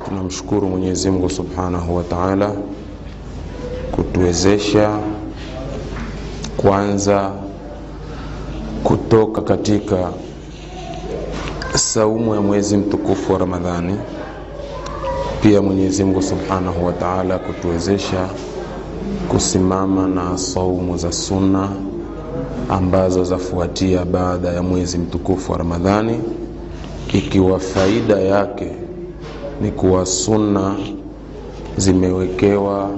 tunamshukuru Mwenyezi Mungu Subhanahu wa Ta'ala kutuwezesha kwanza kutoka katika saumu ya mwezi mtukufu wa Ramadhani, pia Mwenyezi Mungu Subhanahu wa Ta'ala kutuwezesha kusimama na saumu za sunna ambazo zafuatia baada ya mwezi mtukufu wa Ramadhani, ikiwa faida yake ni kuwa sunna zimewekewa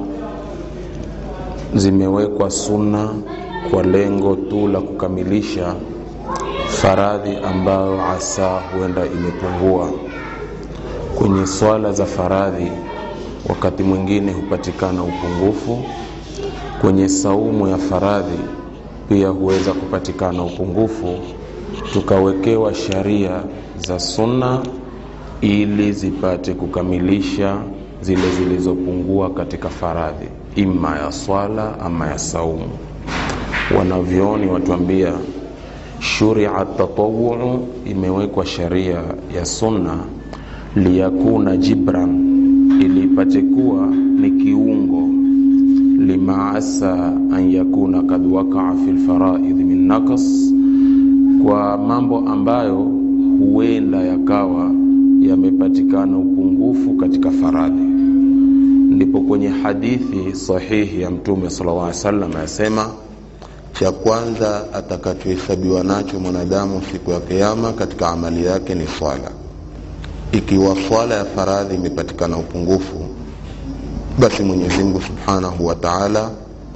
zimewekwa sunna kwa lengo tu la kukamilisha faradhi ambayo asa huenda imepungua kwenye swala za faradhi. Wakati mwingine hupatikana upungufu kwenye saumu ya faradhi, pia huweza kupatikana upungufu, tukawekewa sharia za sunna ili zipate kukamilisha zile zilizopungua katika faradhi, ima ya swala ama ya saumu. Wanavyoni watuambia shuria tatawuu, imewekwa sharia ya sunna liyakuna jibran, ili ipate kuwa ni kiungo lima asa an yakuna kad wakaa fi lfaraidhi min naqas, kwa mambo ambayo huenda yakawa yamepatikana upungufu katika faradhi. Ndipo kwenye hadithi sahihi ya Mtume sallallahu alaihi wasallam yasema, cha kwanza atakachohesabiwa nacho mwanadamu siku ya Kiyama katika amali yake ni swala. Ikiwa swala ya faradhi imepatikana upungufu, basi Mwenyezi Mungu Subhanahu wa Ta'ala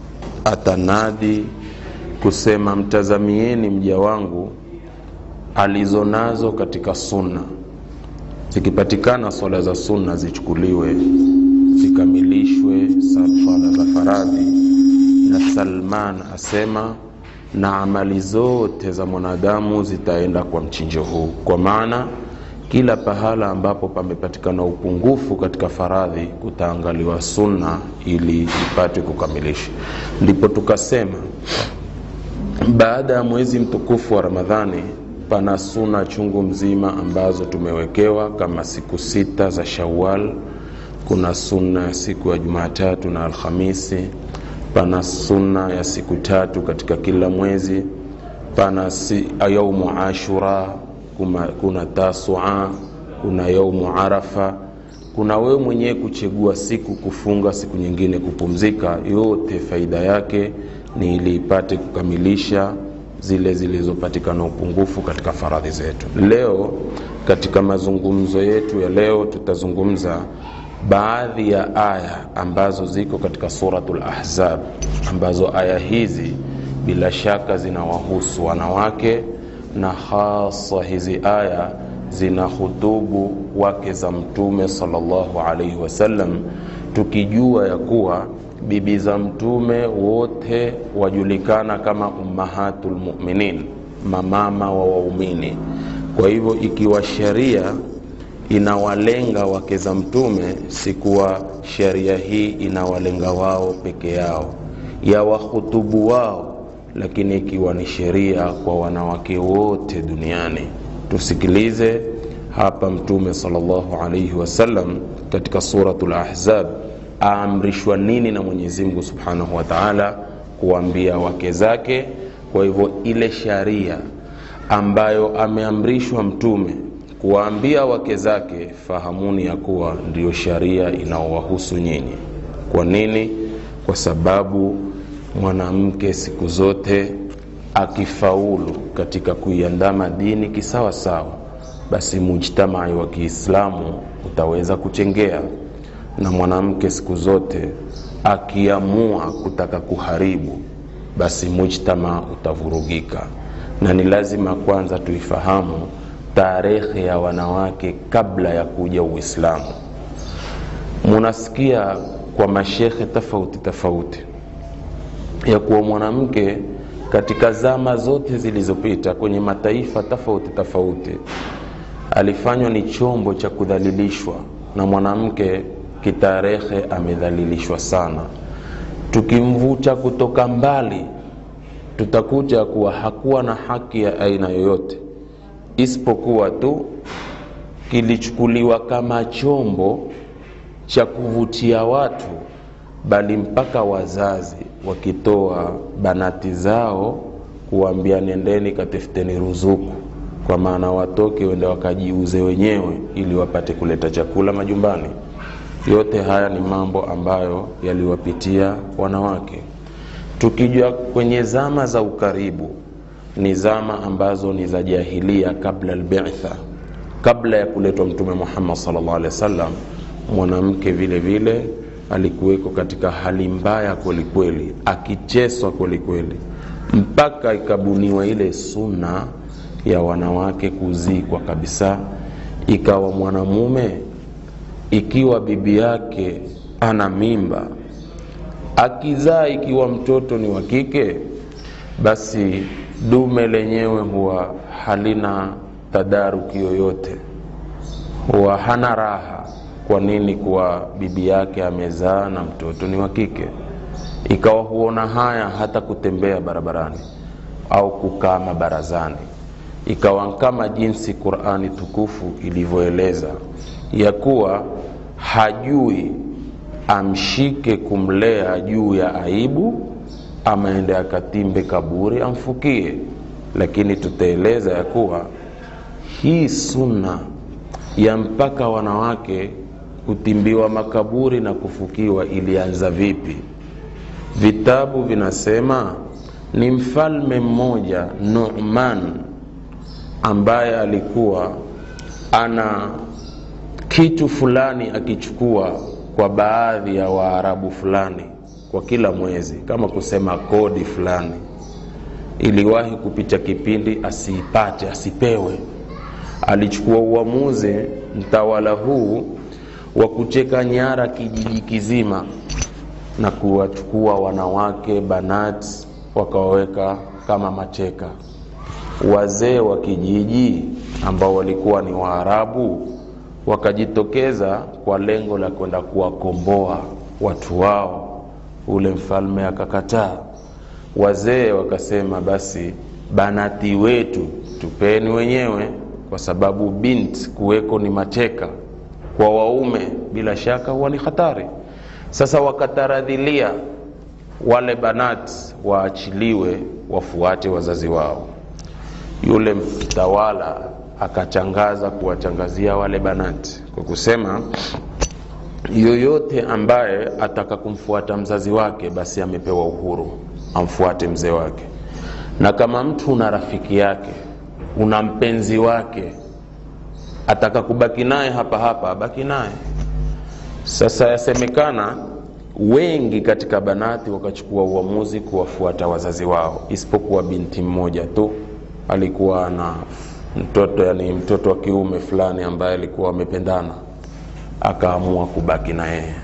atanadi kusema, mtazamieni mja wangu alizonazo katika sunna zikipatikana swala za sunna zichukuliwe zikamilishwe swala za faradhi. Na Salman asema na amali zote za mwanadamu zitaenda kwa mchinjo huu, kwa maana kila pahala ambapo pamepatikana upungufu katika faradhi kutaangaliwa sunna ili ipate kukamilisha. Ndipo tukasema baada ya mwezi mtukufu wa Ramadhani pana suna chungu mzima ambazo tumewekewa kama siku sita za Shawwal. Kuna sunna ya siku ya Jumatatu na Alhamisi, pana sunna ya siku tatu katika kila mwezi, pana si, yaumu Ashura, kuna, kuna Tasua, kuna yaumu Arafa. Kuna wewe mwenyewe kuchagua siku kufunga, siku nyingine kupumzika. Yote faida yake ni ili ipate kukamilisha zile zilizopatikana upungufu katika faradhi zetu. Leo katika mazungumzo yetu ya leo tutazungumza baadhi ya aya ambazo ziko katika suratul Ahzab, ambazo aya hizi bila shaka zinawahusu wanawake na hasa hizi aya zina hutubu wake za Mtume sallallahu alaihi wasallam, tukijua ya kuwa bibi za mtume wote wajulikana kama ummahatul mu'minin, mamama wa waumini. Kwa hivyo ikiwa sheria inawalenga wake za mtume, si kuwa sheria hii inawalenga wao peke yao, ya wahutubu wao, lakini ikiwa ni sheria kwa wanawake wote duniani. Tusikilize hapa Mtume sallallahu alaihi wasallam katika suratul Ahzab aamrishwa nini na Mwenyezi Mungu Subhanahu wa Ta'ala kuambia wake zake. Kwa hivyo ile sharia ambayo ameamrishwa mtume kuwaambia wake zake, fahamuni ya kuwa ndiyo sharia inaowahusu nyinyi. Kwa nini? Kwa sababu mwanamke siku zote akifaulu katika kuiandama dini kisawa sawa, basi mujtamai wa Kiislamu utaweza kuchengea na mwanamke siku zote akiamua kutaka kuharibu, basi mujtama utavurugika. Na ni lazima kwanza tuifahamu tarehe ya wanawake kabla ya kuja Uislamu. Munasikia kwa mashekhe tofauti tofauti ya kuwa mwanamke katika zama zote zilizopita kwenye mataifa tofauti tofauti alifanywa ni chombo cha kudhalilishwa, na mwanamke kitarehe amedhalilishwa sana. Tukimvuta kutoka mbali, tutakuta kuwa hakuwa na haki ya aina yoyote isipokuwa tu kilichukuliwa kama chombo cha kuvutia watu, bali mpaka wazazi wakitoa banati zao kuambia nendeni katafuteni ruzuku, kwa maana watoke wende wakajiuze wenyewe ili wapate kuleta chakula majumbani. Yote haya ni mambo ambayo yaliwapitia wanawake. Tukija kwenye zama za ukaribu, ni zama ambazo ni za jahilia, kabla albitha, kabla ya kuletwa Mtume Muhammad sallallahu alaihi wasallam, mwanamke vile vile alikuweko katika hali mbaya kwelikweli, akicheswa kwelikweli, mpaka ikabuniwa ile sunna ya wanawake kuzikwa kabisa. Ikawa mwanamume ikiwa bibi yake ana mimba akizaa, ikiwa mtoto ni wa kike, basi dume lenyewe huwa halina tadaruki yoyote, huwa hana raha. Kwa nini? Kuwa bibi yake amezaa na mtoto ni wa kike. Ikawa huona haya hata kutembea barabarani au kukaa mabarazani, ikawa kama jinsi Qur'ani tukufu ilivyoeleza ya kuwa hajui amshike kumlea juu ya aibu, ama ende akatimbe kaburi amfukie. Lakini tutaeleza ya kuwa hii sunna ya mpaka wanawake kutimbiwa makaburi na kufukiwa ilianza vipi? Vitabu vinasema ni mfalme mmoja Nu'man, ambaye alikuwa ana kitu fulani akichukua kwa baadhi ya Waarabu fulani kwa kila mwezi, kama kusema kodi fulani. Iliwahi kupita kipindi asiipate, asipewe. Alichukua uamuzi mtawala huu wa kucheka nyara kijiji kizima na kuwachukua wanawake banat, wakawaweka kama mateka. Wazee wa kijiji ambao walikuwa ni Waarabu wakajitokeza kwa lengo la kwenda kuwakomboa watu wao. Ule mfalme akakataa. Wazee wakasema, basi banati wetu tupeni wenyewe, kwa sababu bint kuweko ni mateka kwa waume, bila shaka huwa ni hatari. Sasa wakataradhilia wale banati waachiliwe, wafuate wazazi wao. Yule mtawala akachangaza kuwachangazia wale banati kwa kusema yoyote ambaye ataka kumfuata mzazi wake basi amepewa uhuru amfuate mzee wake, na kama mtu una rafiki yake una mpenzi wake ataka kubaki naye hapa hapa abaki naye. Sasa yasemekana wengi katika banati wakachukua uamuzi kuwafuata wazazi wao, isipokuwa binti mmoja tu alikuwa na mtoto yani mtoto wa kiume fulani ambaye alikuwa wamependana, akaamua kubaki na yeye,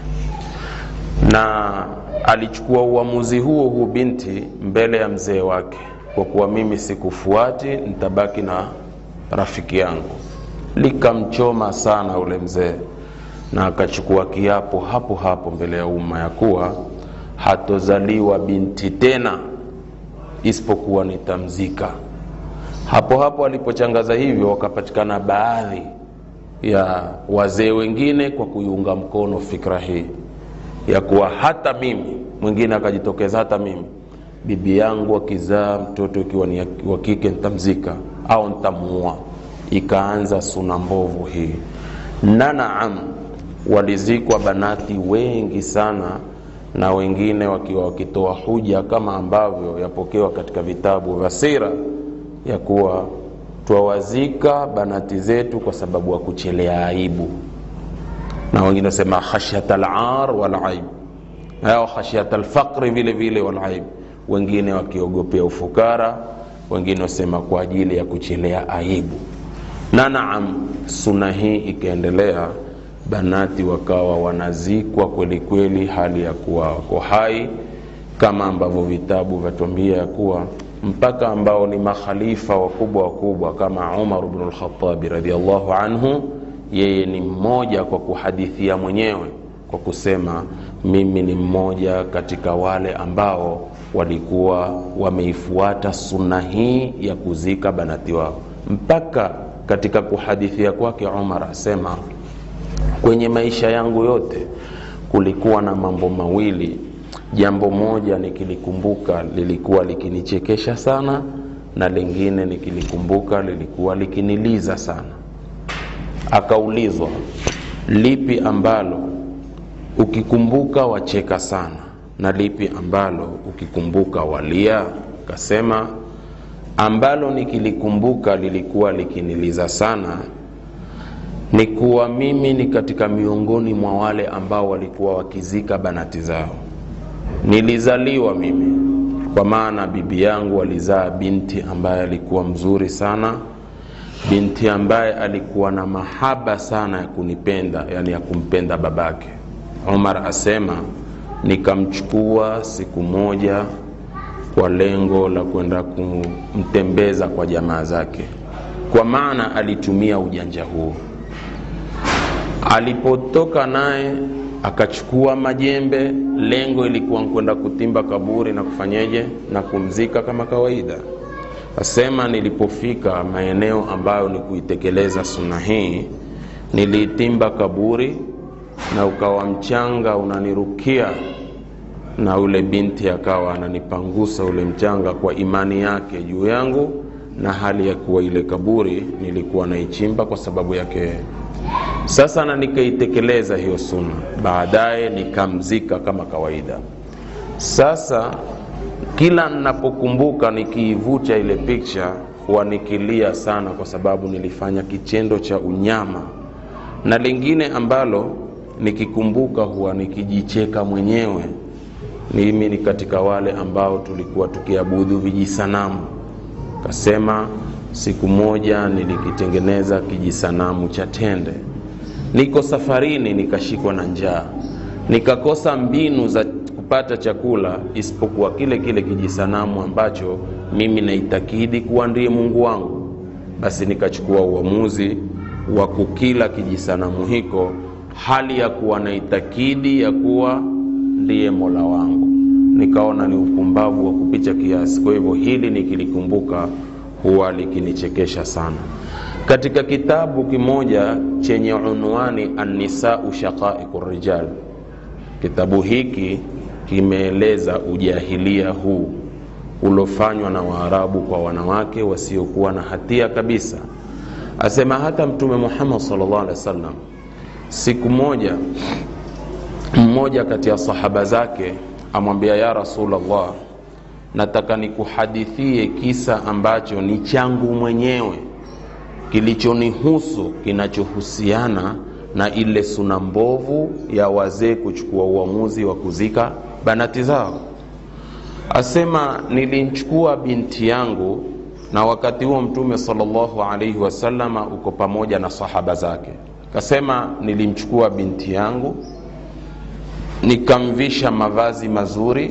na alichukua uamuzi huo huo binti mbele ya mzee wake, kwa kuwa mimi sikufuati, nitabaki na rafiki yangu. Likamchoma sana ule mzee, na akachukua kiapo hapo hapo mbele ya umma ya kuwa hatozaliwa binti tena isipokuwa nitamzika. Hapo hapo alipochangaza hivyo, wakapatikana baadhi ya wazee wengine kwa kuiunga mkono fikra hii ya kuwa hata mimi, mwingine akajitokeza, hata mimi bibi yangu akizaa mtoto ikiwa ni wa kike nitamzika au nitamuua. Ikaanza suna mbovu hii, na naam, walizikwa banati wengi sana, na wengine wakiwa wakitoa huja kama ambavyo yapokewa katika vitabu vya sira ya kuwa twawazika banati zetu kwa sababu ya kuchelea aibu, na wengine wasema khashyata al-ar wal aib, au khashyata al-faqri vile vile wal aib, wengine wakiogopea ufukara, wengine wasema kwa ajili ya kuchelea aibu. Na naam, suna hii ikaendelea, banati wakawa wanazikwa kweli kweli, hali ya kuwa wako hai, kama ambavyo vitabu vyatuambia ya kuwa mpaka ambao ni makhalifa wakubwa wakubwa kama Umar ibn al-Khattab radhiyallahu anhu, yeye ni mmoja kwa kuhadithia mwenyewe kwa kusema mimi ni mmoja katika wale ambao walikuwa wameifuata sunna hii ya kuzika banati wao, mpaka katika kuhadithia kwake Umar asema, kwenye maisha yangu yote kulikuwa na mambo mawili. Jambo moja nikilikumbuka lilikuwa likinichekesha sana, na lingine nikilikumbuka lilikuwa likiniliza sana. Akaulizwa, lipi ambalo ukikumbuka wacheka sana na lipi ambalo ukikumbuka walia? Akasema, ambalo nikilikumbuka lilikuwa likiniliza sana ni kuwa mimi ni katika miongoni mwa wale ambao walikuwa wakizika banati zao. Nilizaliwa mimi kwa maana bibi yangu alizaa binti ambaye alikuwa mzuri sana, binti ambaye alikuwa na mahaba sana ya kunipenda, yani ya kumpenda babake. Umar asema nikamchukua siku moja kwa lengo la kwenda kumtembeza kwa jamaa zake, kwa maana alitumia ujanja huo. Alipotoka naye akachukua majembe, lengo ilikuwa kwenda kutimba kaburi na kufanyeje na kumzika kama kawaida. Asema nilipofika maeneo ambayo ni kuitekeleza sunna hii, niliitimba kaburi na ukawa mchanga unanirukia, na ule binti akawa ananipangusa ule mchanga kwa imani yake juu yangu, na hali ya kuwa ile kaburi nilikuwa naichimba kwa sababu yake sasa na nikaitekeleza hiyo sunna, baadaye nikamzika kama kawaida. Sasa kila ninapokumbuka nikiivuta ile picha huwa nikilia sana, kwa sababu nilifanya kitendo cha unyama, na lingine ambalo nikikumbuka huwa nikijicheka mwenyewe. Mimi ni katika wale ambao tulikuwa tukiabudu vijisanamu. Kasema siku moja nilikitengeneza kijisanamu cha tende niko safarini, nikashikwa na njaa, nikakosa mbinu za kupata chakula isipokuwa kile kile kijisanamu ambacho mimi naitakidi kuwa ndiye Mungu wangu. Basi nikachukua uamuzi wa kukila kijisanamu hiko, hali ya kuwa naitakidi ya kuwa ndiye Mola wangu. Nikaona ni upumbavu wa kupicha kiasi. Kwa hivyo hili nikilikumbuka huwa likinichekesha sana. Katika kitabu kimoja chenye unwani Annisau shaqaiqu rijal, kitabu hiki kimeeleza ujahilia huu ulofanywa na Waarabu kwa wanawake wasiokuwa na hatia kabisa. Asema hata Mtume Muhammad sallallahu alaihi wasallam, siku moja mmoja kati ya sahaba zake amwambia, ya Rasulullah, nataka nikuhadithie kisa ambacho ni changu mwenyewe kilichonihusu kinachohusiana na ile suna mbovu ya wazee kuchukua uamuzi wa kuzika banati zao. Asema nilimchukua binti yangu, na wakati huo Mtume sallallahu alaihi wasallama uko pamoja na sahaba zake. Kasema nilimchukua binti yangu nikamvisha mavazi mazuri,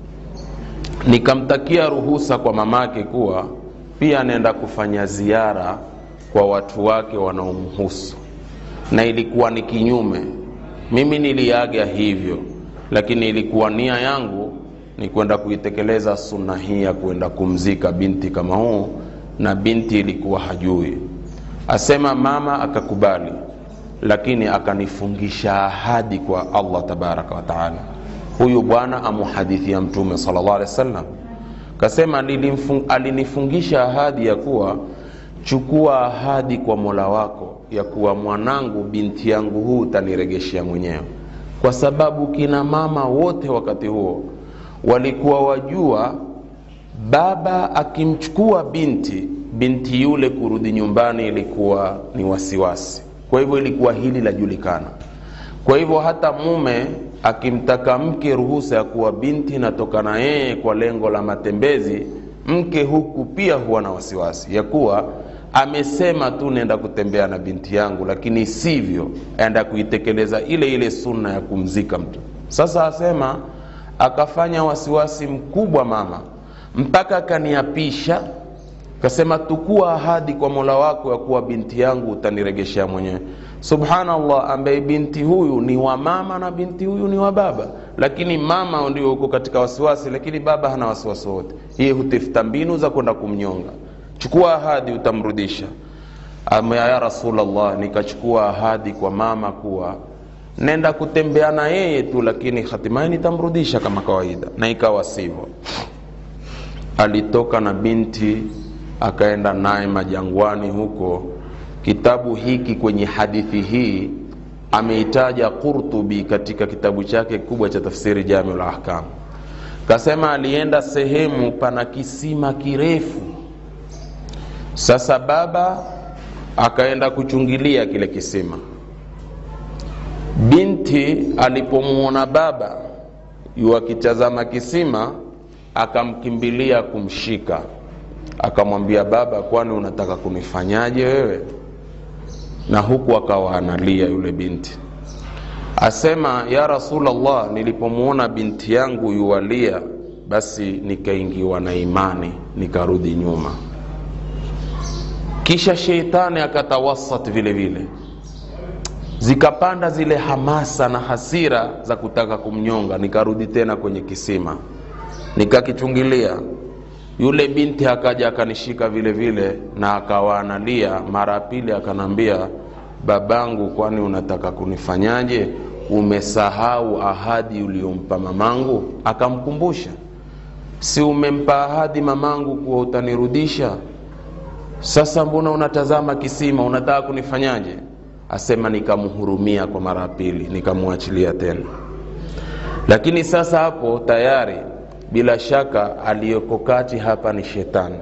nikamtakia ruhusa kwa mamake kuwa pia anaenda kufanya ziara kwa watu wake wanaomhusu, na ilikuwa ni kinyume. Mimi niliaga hivyo, lakini ilikuwa nia yangu ni kwenda kuitekeleza sunna hii ya kwenda kumzika binti kama huu, na binti ilikuwa hajui. Asema mama akakubali, lakini akanifungisha ahadi kwa Allah tabaraka wa taala. Huyu bwana amuhadithia Mtume sallallahu alaihi wasallam, kasema alinifungisha ahadi ya kuwa chukua ahadi kwa Mola wako ya kuwa mwanangu, binti yangu huu utaniregeshea mwenyewe, kwa sababu kina mama wote wakati huo walikuwa wajua baba akimchukua binti, binti yule kurudi nyumbani ilikuwa ni wasiwasi. Kwa hivyo ilikuwa hili lajulikana. Kwa hivyo hata mume akimtaka mke ruhusa ya kuwa binti natoka na yeye kwa lengo la matembezi, mke huku pia huwa na wasiwasi ya kuwa amesema tu nenda kutembea na binti yangu, lakini sivyo, aenda kuitekeleza ile ile sunna ya kumzika mtu. Sasa asema akafanya wasiwasi mkubwa mama, mpaka akaniapisha, kasema tukua ahadi kwa Mola wako ya kuwa binti yangu utaniregeshea mwenyewe. Subhanallah, ambaye binti huyu ni wa mama na binti huyu ni wa baba, lakini mama ndio uko katika wasiwasi, lakini baba hana wasiwasi wote. Yeye hutafuta mbinu za kwenda kumnyonga chukua ahadi utamrudisha. ama ya rasulllah nikachukua ahadi kwa mama kuwa nenda kutembea na yeye tu lakini hatimaye nitamrudisha kama kawaida na ikawa sivyo alitoka na binti akaenda naye majangwani huko kitabu hiki kwenye hadithi hii ameitaja qurtubi katika kitabu chake kubwa cha tafsiri jamiul ahkam kasema alienda sehemu pana kisima kirefu sasa baba akaenda kuchungilia kile kisima binti alipomwona baba yu akitazama kisima akamkimbilia kumshika akamwambia baba kwani unataka kunifanyaje wewe na huku akawa analia yule binti asema ya rasulllah nilipomwona binti yangu yuwalia basi nikaingiwa na imani nikarudi nyuma kisha sheitani akatawasat vile vile zikapanda zile hamasa na hasira za kutaka kumnyonga nikarudi tena kwenye kisima nikakichungilia yule binti akaja akanishika vile vile na akawa analia mara ya pili akanambia babangu kwani unataka kunifanyaje umesahau ahadi uliompa mamangu akamkumbusha si umempa ahadi mamangu kuwa utanirudisha sasa mbona unatazama kisima unataka kunifanyaje asema nikamhurumia kwa mara ya pili nikamwachilia tena lakini sasa hapo tayari bila shaka aliyoko kati hapa ni shetani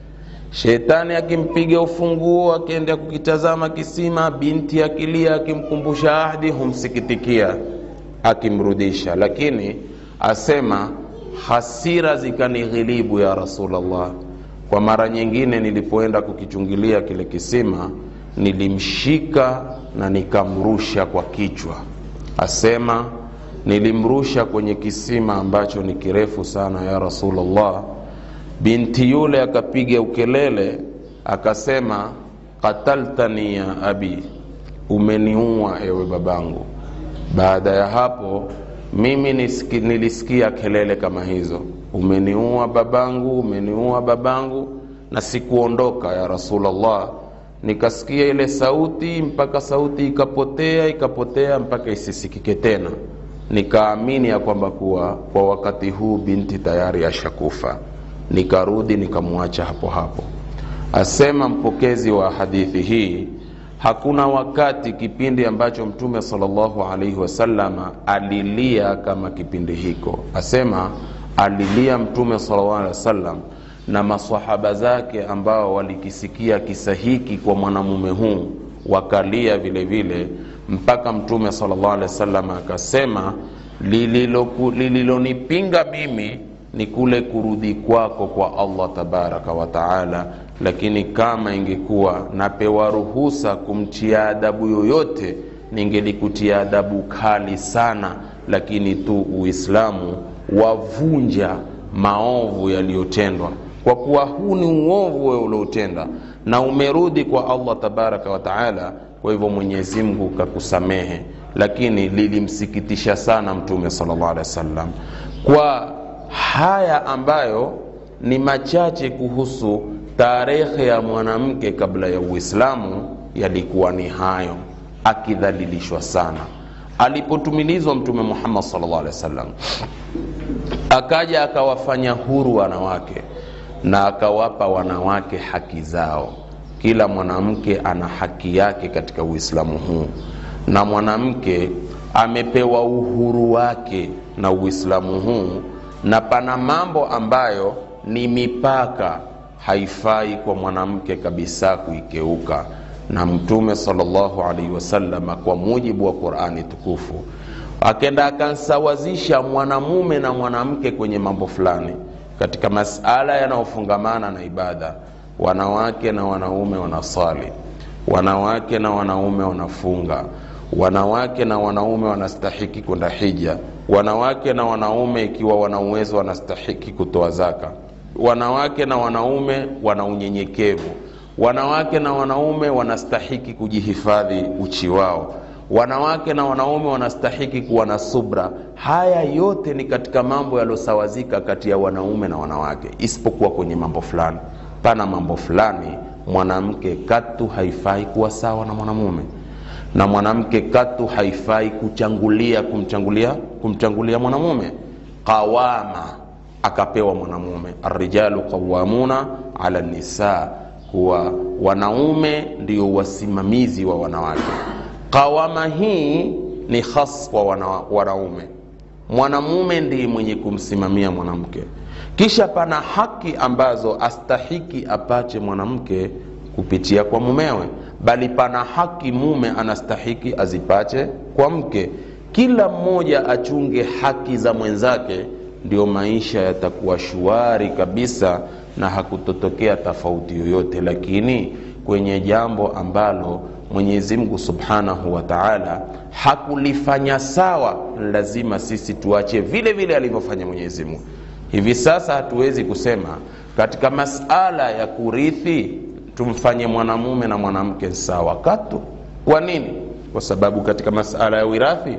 shetani akimpiga ufunguo akienda kukitazama kisima binti akilia akimkumbusha ahdi humsikitikia akimrudisha lakini asema hasira zikanighilibu ya rasulllah kwa mara nyingine nilipoenda kukichungilia kile kisima nilimshika na nikamrusha kwa kichwa asema nilimrusha kwenye kisima ambacho ni kirefu sana ya rasulllah binti yule akapiga ukelele akasema kataltani ya abi umeniua ewe babangu baada ya hapo mimi nisiki, nilisikia kelele kama hizo umeniua babangu umeniua babangu na sikuondoka ya rasulllah nikasikia ile sauti mpaka sauti ikapotea ikapotea mpaka isisikike tena nikaamini ya kwamba kuwa kwa wakati huu binti tayari ashakufa nikarudi nikamwacha hapo hapo asema mpokezi wa hadithi hii hakuna wakati kipindi ambacho mtume salllahu alaihi wasalama alilia kama kipindi hiko asema alilia mtume salllah alehi wasallam na masahaba zake ambao walikisikia kisa hiki kwa mwanamume huu wakalia vile vile mpaka mtume salllah alehi wasallam akasema lililonipinga mimi ni kule kurudi kwako kwa allah tabaraka wataala lakini kama ingekuwa napewa ruhusa kumtia adabu yoyote ningelikutia adabu kali sana lakini tu uislamu wavunja maovu yaliyotendwa kwa kuwa huu ni uovu wewe uliotenda na umerudi kwa allah tabaraka wataala kwa hivyo mwenyezi mungu kakusamehe lakini lilimsikitisha sana mtume salllah alehi wa sallam kwa haya ambayo ni machache kuhusu tarehe ya mwanamke kabla ya uislamu yalikuwa ni hayo akidhalilishwa sana alipotumilizwa mtume muhammad salllah alehi wa sallam akaja akawafanya huru wanawake na akawapa wanawake haki zao kila mwanamke ana haki yake katika uislamu huu na mwanamke amepewa uhuru wake na uislamu huu na pana mambo ambayo ni mipaka haifai kwa mwanamke kabisa kuikeuka na mtume salllahu alaihi wasalama kwa mujibu wa qurani tukufu akenda akansawazisha mwanamume na mwanamke kwenye mambo fulani katika masala yanayofungamana na ibada wanawake na wanaume wanaswali wanawake na wanaume wanafunga wanawake na wanaume wanastahiki kwenda hija wanawake na wanaume ikiwa wana uwezo wanastahiki kutoa zaka wanawake na wanaume wana unyenyekevu wanawake na wanaume wanastahiki kujihifadhi uchi wao wanawake na wanaume wanastahiki kuwa na subra haya yote ni katika mambo yaliyosawazika kati ya wanaume na wanawake isipokuwa kwenye mambo fulani pana mambo fulani mwanamke katu haifai kuwa sawa na mwanamume na mwanamke katu haifai kuchangulia kumchangulia kumchangulia mwanamume qawama akapewa mwanamume arrijalu qawamuna ala nisa kuwa wanaume ndio wasimamizi wa wanawake qawama hii ni khas kwa wana, wanaume mwanamume ndiye mwenye kumsimamia mwanamke kisha pana haki ambazo astahiki apache mwanamke kupitia kwa mumewe bali pana haki mume anastahiki azipache kwa mke kila mmoja achunge haki za mwenzake ndio maisha yatakuwa shwari kabisa na hakutotokea tofauti yoyote lakini kwenye jambo ambalo mwenyezi mungu subhanahu wa taala hakulifanya sawa lazima sisi tuache vile vile alivyofanya mwenyezi mungu hivi sasa hatuwezi kusema katika masala ya kurithi tumfanye mwanamume na mwanamke sawa katu kwa nini kwa sababu katika masala ya wirathi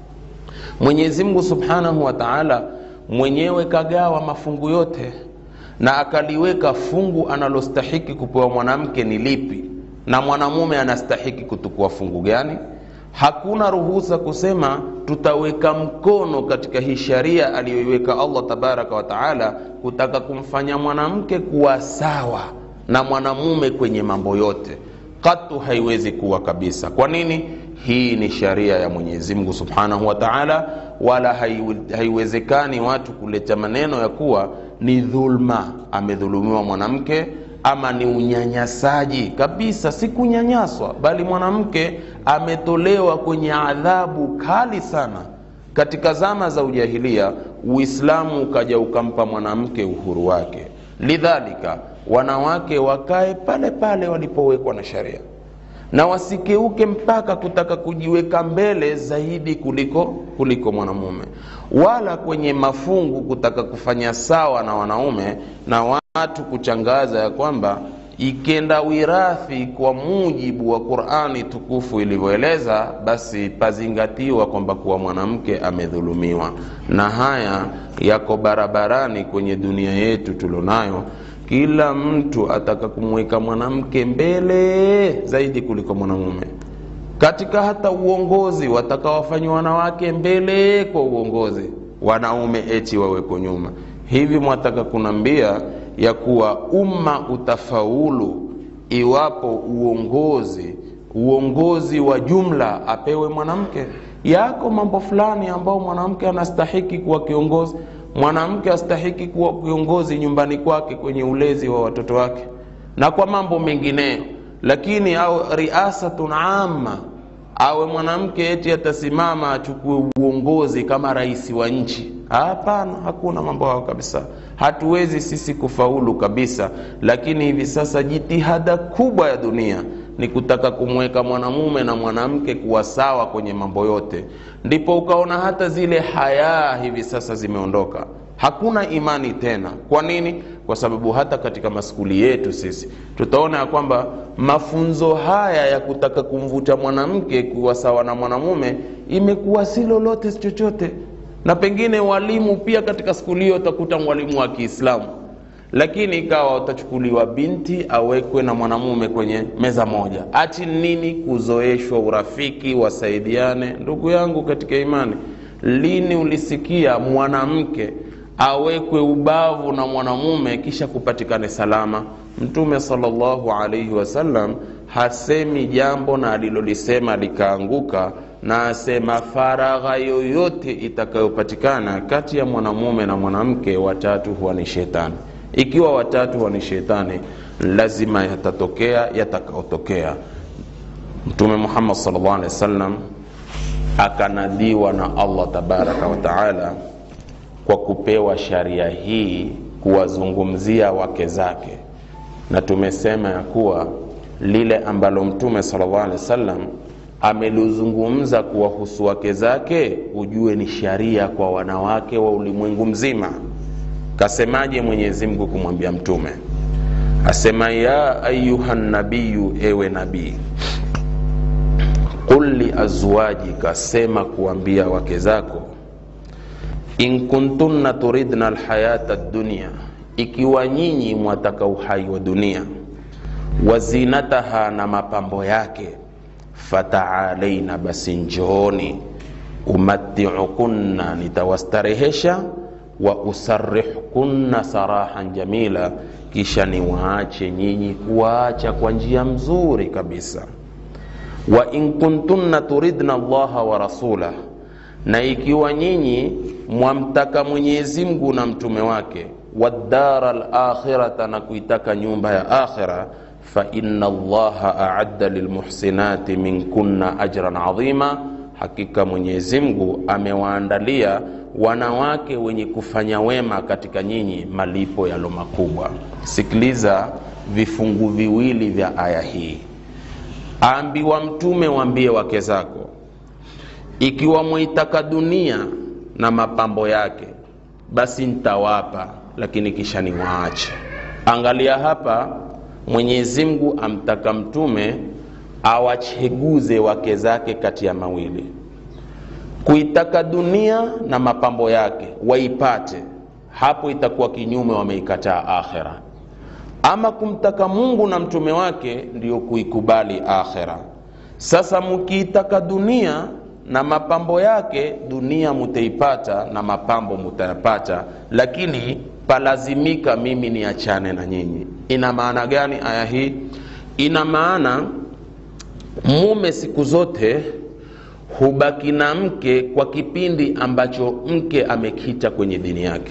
mwenyezi mungu subhanahu wa taala mwenyewe kagawa mafungu yote na akaliweka fungu analostahiki kupewa mwanamke ni lipi na mwanamume anastahiki kutukua fungu gani hakuna ruhusa kusema tutaweka mkono katika hii sharia aliyoiweka allah tabaraka wa taala kutaka kumfanya mwanamke kuwa sawa na mwanamume kwenye mambo yote katu haiwezi kuwa kabisa kwa nini hii ni sharia ya mwenyezi mungu subhanahu wa taala wala haiwezekani watu kuleta maneno ya kuwa ni dhulma amedhulumiwa mwanamke ama ni unyanyasaji kabisa si kunyanyaswa bali mwanamke ametolewa kwenye adhabu kali sana katika zama za ujahilia uislamu ukaja ukampa mwanamke uhuru wake lidhalika wanawake wakae pale pale walipowekwa na sharia na wasikeuke mpaka kutaka kujiweka mbele zaidi kuliko kuliko mwanamume wala kwenye mafungu kutaka kufanya sawa na wanaume na watu kuchangaza ya kwamba ikenda wirathi kwa mujibu wa qurani tukufu ilivyoeleza basi pazingatiwa kwamba kuwa mwanamke amedhulumiwa na haya yako barabarani kwenye dunia yetu tulionayo kila mtu ataka kumweka mwanamke mbele zaidi kuliko mwanamume katika hata uongozi wataka wafanywa wanawake mbele kwa uongozi wanaume eti waweko nyuma hivi mwataka kunambia ya kuwa umma utafaulu iwapo uongozi uongozi wa jumla apewe mwanamke yako mambo fulani ambao mwanamke anastahiki kuwa kiongozi mwanamke astahiki kuwa kiongozi nyumbani kwake kwenye ulezi wa watoto wake na kwa mambo mengineyo lakini au riasatun amma awe mwanamke eti atasimama achukue uongozi kama rais wa nchi hapana hakuna mambo hayo kabisa hatuwezi sisi kufaulu kabisa lakini hivi sasa jitihada kubwa ya dunia ni kutaka kumweka mwanamume na mwanamke kuwa sawa kwenye mambo yote ndipo ukaona hata zile hayaa hivi sasa zimeondoka hakuna imani tena kwa nini kwa sababu hata katika maskuli yetu sisi tutaona ya kwamba mafunzo haya ya kutaka kumvuta mwanamke kuwa sawa na mwanamume imekuwa si lolote si chochote na pengine walimu pia katika skuli hiyo utakuta mwalimu wa kiislamu lakini ikawa utachukuliwa binti awekwe na mwanamume kwenye meza moja ati nini kuzoeshwa urafiki wasaidiane ndugu yangu katika imani lini ulisikia mwanamke awekwe ubavu na mwanamume kisha kupatikane salama mtume salllahu alaihi wasallam hasemi jambo na alilolisema likaanguka na asema faragha yoyote itakayopatikana kati ya mwanamume na mwanamke watatu huwa ni shetani ikiwa watatu huwa ni shetani lazima yatatokea yatakaotokea mtume muhammad salllah alehi wasallam akanadhiwa na allah tabaraka wataala kwa kupewa sharia hii kuwazungumzia wake zake na tumesema ya kuwa lile ambalo mtume salllah alehi wasallam amelizungumza kuwahusu wake zake ujue ni sharia kwa wanawake wa ulimwengu mzima kasemaje mwenyezi mungu kumwambia mtume asema ya ayuha nabiyu ewe nabii qul liazwajika sema kuambia wake zako in kuntunna turidna lhayata dunia ikiwa nyinyi mwataka uhai wa dunia wazinataha na mapambo yake fataalaina basi njooni umatiukunna nitawastarehesha wa usarihkunna sarahan jamila kisha niwaache nyinyi kuwaacha kwa njia mzuri kabisa wa in kuntunna turidna allaha wa rasulah na ikiwa nyinyi mwamtaka mwenyezi mungu na mtume wake wadara lakhirata na kuitaka nyumba ya akhira faina allaha aadda lilmuhsinati minkunna ajran adhima hakika mwenyezi mungu amewaandalia wanawake wenye kufanya wema katika nyinyi malipo yalo makubwa sikiliza vifungu viwili vya aya hii aambiwa mtume waambie wake zako ikiwa mwaitaka dunia na mapambo yake basi ntawapa lakini kisha niwaache angalia hapa mwenyezi mungu amtaka mtume awacheguze wake zake kati ya mawili kuitaka dunia na mapambo yake waipate hapo itakuwa kinyume wameikataa akhira ama kumtaka mungu na mtume wake ndiyo kuikubali akhira sasa mkiitaka dunia na mapambo yake dunia mutaipata na mapambo mutayapata lakini palazimika mimi niachane na nyinyi ina maana gani aya hii ina maana mume siku zote hubaki na mke kwa kipindi ambacho mke amekita kwenye dini yake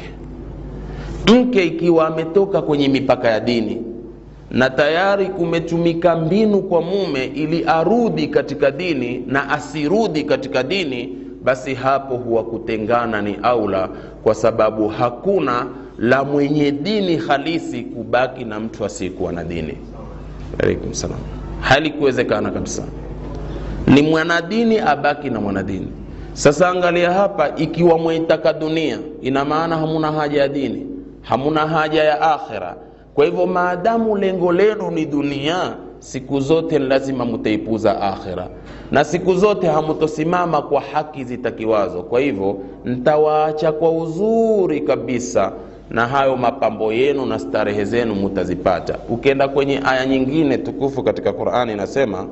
mke ikiwa ametoka kwenye mipaka ya dini na tayari kumetumika mbinu kwa mume ili arudi katika dini na asirudi katika dini basi hapo huwa kutengana ni aula kwa sababu hakuna la mwenye dini halisi kubaki na mtu asiyekuwa na dini alaikum salam halikuwezekana kabisa ni mwanadini abaki na mwanadini sasa angalia hapa ikiwa mwaitaka dunia ina maana hamuna haja ya dini hamuna haja ya akhira kwa hivyo maadamu lengo lenu ni dunia siku zote lazima mutaipuza akhira na siku zote hamutosimama kwa haki zitakiwazo kwa hivyo ntawaacha kwa uzuri kabisa na hayo mapambo yenu na starehe zenu mutazipata ukienda kwenye aya nyingine tukufu katika qurani inasema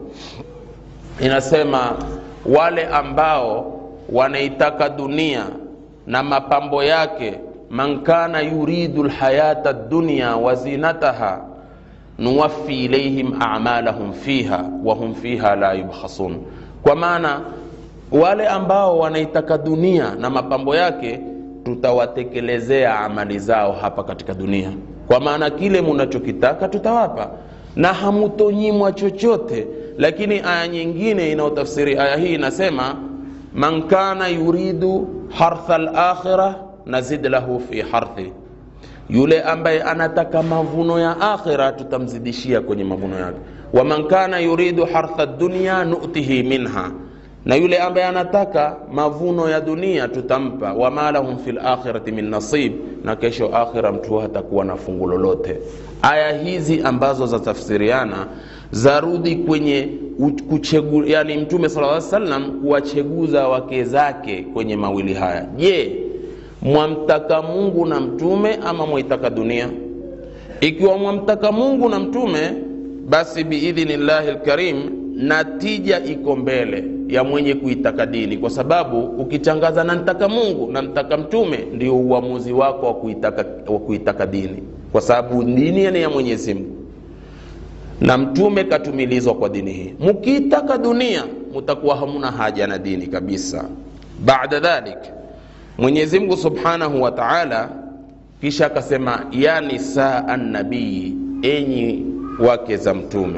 inasema wale ambao wanaitaka dunia na mapambo yake man kana yuridu lhayata dunya wa zinataha nuwafi ilaihim amalahum fiha wahum fiha la yubkhasun kwa maana wale ambao wanaitaka dunia na mapambo yake tutawatekelezea amali zao hapa katika dunia kwa maana kile munachokitaka tutawapa na hamutonyimwa chochote lakini aya nyingine inayotafsiri aya hii inasema man kana yuridu hartha lakhira nazid lahu fi harthi yule ambaye anataka mavuno ya akhira tutamzidishia kwenye mavuno yake waman kana yuridu hartha dunya nutihi minha na yule ambaye anataka mavuno ya dunia tutampa wama lahum fi lakhirati min nasib na kesho akhira mtu hatakuwa na fungu lolote aya hizi ambazo zatafsiriana zarudi kwenye kuchegu, yani mtume sala salam kuwacheguza wake zake kwenye mawili haya je mwamtaka mungu na mtume ama mwaitaka dunia ikiwa mwamtaka mungu na mtume basi biidhnillahi lkarim natija iko mbele ya mwenye kuitaka dini kwa sababu ukitangaza na ntaka mungu na ntaka mtume ndio uamuzi wako wa kuitaka, wa kuitaka dini kwa sababu dini ni ya mwenyezi mungu na mtume katumilizwa kwa dini hii mkiitaka dunia mutakuwa hamuna haja na dini kabisa baada dhalik mwenyezi mungu subhanahu wa taala kisha akasema ya nisaa nabii enyi wake za mtume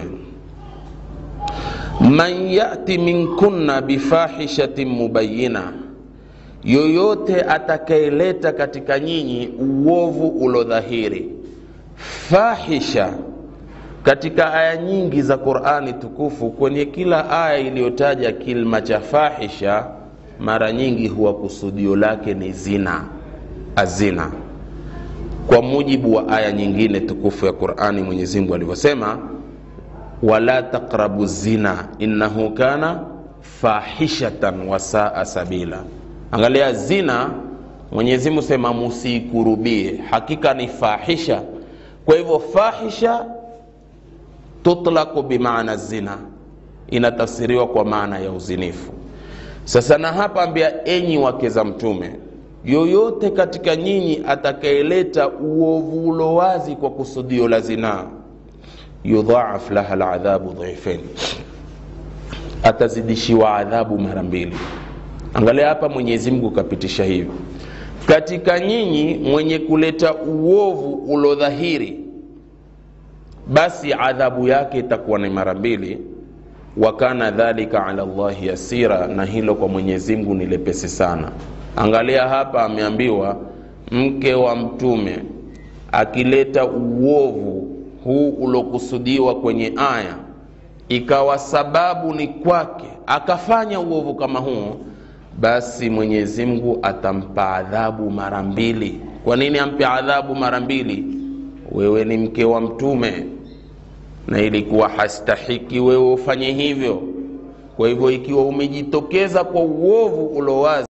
man yati minkunna bifahishatin mubayina yoyote atakayeleta katika nyinyi uovu ulodhahiri fahisha katika aya nyingi za qurani tukufu kwenye kila aya iliyotaja kilma cha fahisha mara nyingi huwa kusudio lake ni zina azina kwa mujibu wa aya nyingine tukufu ya qurani mwenyezimngu alivyosema wala taqrabu zina innahu kana fahishatan wasaa sabila angalia zina mwenyezimungu sema musiikurubie hakika ni fahisha kwa hivyo fahisha tutlaqu bimaana zina inatafsiriwa kwa maana ya uzinifu sasa na hapa ambia enyi wake za mtume yoyote katika nyinyi atakayeleta uovu ulo wazi kwa kusudio la zinaa yudhaaf laha ladhabu dhifain atazidishiwa adhabu mara mbili angalia hapa mwenyezi mungu kapitisha hivyo katika nyinyi mwenye kuleta uovu ulodhahiri basi adhabu yake itakuwa ni mara mbili wa kana dhalika ala llahi yasira na hilo kwa mwenyezi mungu ni lepesi sana angalia hapa ameambiwa mke wa mtume akileta uovu huu ulokusudiwa kwenye aya ikawa sababu ni kwake akafanya uovu kama huo basi mwenyezi mungu atampa adhabu mara mbili kwa nini ampe adhabu mara mbili wewe ni mke wa mtume na ilikuwa hastahiki wewe ufanye hivyo kwa hivyo ikiwa umejitokeza kwa uovu ulo wazi